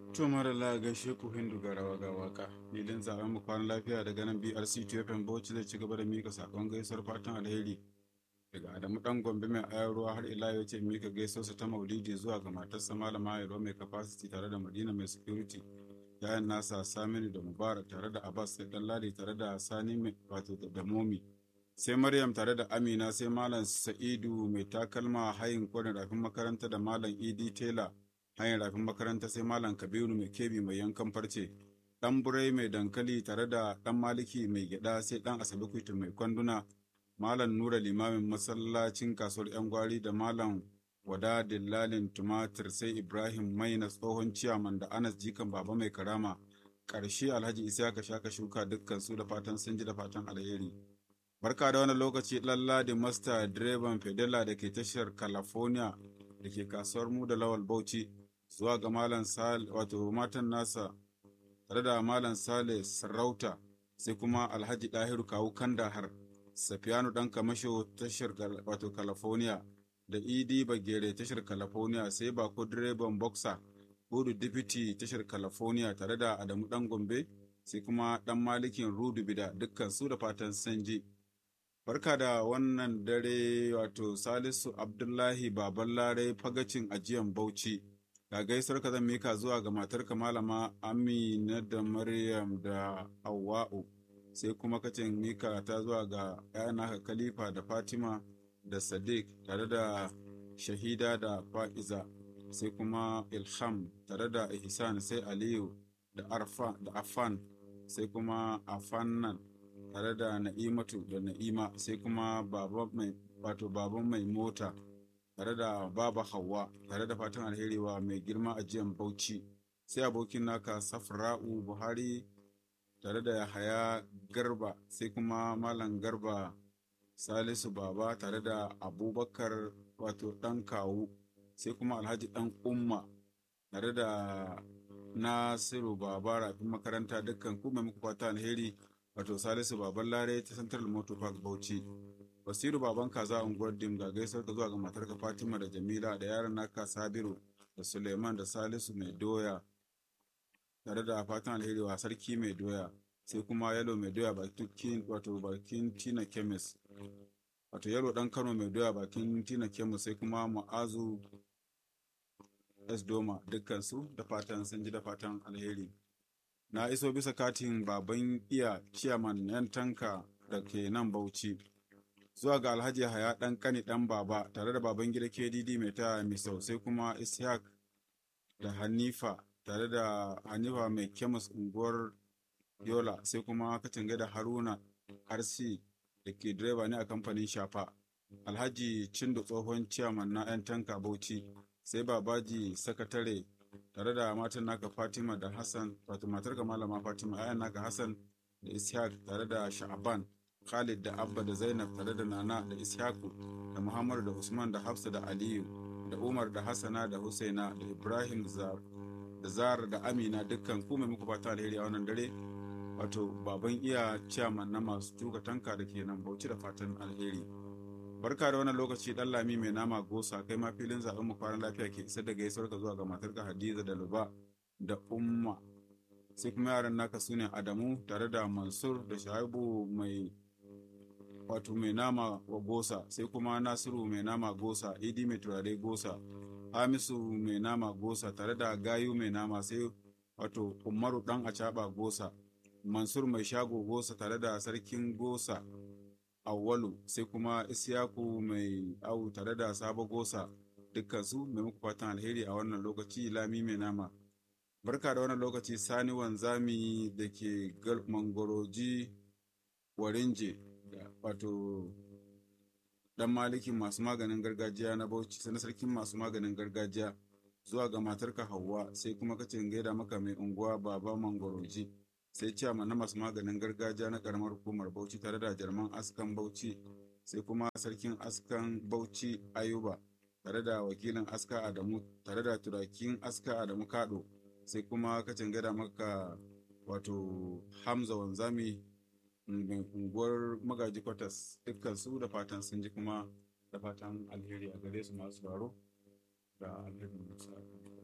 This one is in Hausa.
To mara gaishe ku hindu ga rawa ga waka. Filin zaben mu kwana lafiya daga nan BRC TFM Bauchi zai ci gaba da mika sakon gaisuwar fatan alheri. Daga Adamu dan Gombe mai ayar ruwa har ila yau ce mika gaisuwarsa ta Maulidi zuwa ga matarsa Malama Yaro mai capacity tare da Madina mai security. Yayan nasa Saminu da Mubarak tare da Abbas sai Ladi tare da Sani mai wato da Momi. Sai Maryam tare da Amina sai Malam Sa'idu mai takalma hayin kwarin rafin makaranta da Malam Idi Taylor hanyar rafin makaranta sai malam kabiru mai kebi mai yankan farce dan burai mai dankali tare da dan maliki mai gyada sai dan asabe kuitu mai kwanduna malam nura limamin masallacin kasuwar yan gwari da malam wada dillalin tumatir sai ibrahim maina tsohon ciyaman da anas jikan baba mai karama ƙarshe alhaji isaka shaka shuka dukkan su da fatan sun ji da fatan alheri barka da wani lokaci lalladi masta direban fedela da ke tashar california da ke kasuwar mu da lawal bauchi zuwa ga Malam Sale wato matan nasa tare da Malam Sale Sarauta sai kuma Alhaji Dahiru Kawu Kandahar Safiyanu dan Kamasho tashar wato California da Idi Bagere tashar California sai Bako direban Boxer Hudu Deputy tashar California tare da Adamu dan Gombe sai kuma dan Malikin Rudu Bida dukkan su da fatan sanji. Barka da wannan dare wato Salisu Abdullahi Baballare fagacin ajiyan Bauchi. ga gaisuwar ka zan mika zuwa ga matarka malama amina da maryam da hawa'u sai kuma kacin mika ta zuwa ga naka khalifa da fatima da sadiq tare da shahida da fa'iza sai kuma ilham tare da ihsan sai aliyu da arfa da afan sai kuma afannan tare da na'imatu da na'ima sai kuma wato baban mai mota tare da baba hawa tare da fatan alheri wa mai girma ajiyan bauchi sai abokin naka safra'u buhari tare da yahaya garba sai kuma malam garba salisu baba tare da abubakar wato dan kawu sai kuma alhaji dan umma tare da nasiru baba rafin makaranta dukkan kuma muku fata alheri wato salisu baban lare ta central motor park bauchi basiru baban kaza unguwar dim ga gaisar ka zuwa ga matarka fatima da jamila da yaran naka sabiru da suleiman da salisu mai doya tare da fatan alheri wa sarki mai doya sai kuma yalo mai doya bakin wato bakin tina kemis wato yalo dan kano mai doya bakin tina kemis sai kuma ma'azu s doma dukkan su da fatan sun ji da fatan alheri na iso bisa katin baban iya ciyaman yan tanka da ke nan bauchi zuwa ga alhaji haya dan kani dan baba tare da baban gida kdd mai ta misau sai kuma ishaq da hanifa tare da hanifa mai kemis unguwar yola sai kuma katinga da haruna rc da ke direba ne a kamfanin shafa alhaji cindo tsohon ciyaman na 'yan tanka bauchi sai babaji sakatare tare da matan naka fatima da hassan wato matar ka malama fatima 'ya'yan naka hassan da ishaq tare da sha'aban Khalid da Abba da Zainab tare da Nana da Ishaku da Muhammadu da Usman da Hafsa da Aliyu da Umar da Hassana da Husaina da Ibrahim da Zara da Amina dukkan ku mai muku fata alheri a wannan dare wato baban iya ciyaman na masu tuka tanka da ke nan bauchi da fatan alheri barka da wannan lokaci dan lami mai nama gosa kai ma filin zaben mu kwanan lafiya ke isar da gaisuwar ka zuwa ga matarka Hadiza da Luba da Umma sai kuma yaran naka sune Adamu tare da Mansur da Shaibu mai wato mai nama wa gosa sai kuma nasiru mai nama gosa idi mai turare gosa hamisu mai nama gosa tare da gayu mai nama sai wato umaru dan acaba gosa mansur mai shago gosa tare da sarkin gosa awwalu sai kuma isyaku mai au tare da sabo gosa dukkansu mai muku fatan alheri a wannan lokaci lami mai nama barka da wannan lokaci sani wanzami da ke mangoroji warinje wato dan malikin masu maganin gargajiya na bauchi sai na sarkin masu maganin gargajiya zuwa ga matarka Hauwa sai kuma kace gaida maka mai unguwa baba mangoroji sai ciyama na masu maganin gargajiya na karamar hukumar bauchi tare da jarman askan bauchi sai kuma sarkin askan bauchi ayuba tare da wakilin aska adamu tare da turakin aska adamu kado sai kuma kace gaida maka wato hamza wanzami unguwar magaji kwatas dukkan su da fatan sun ji kuma da fatan alheri a gare su masu baro da alheri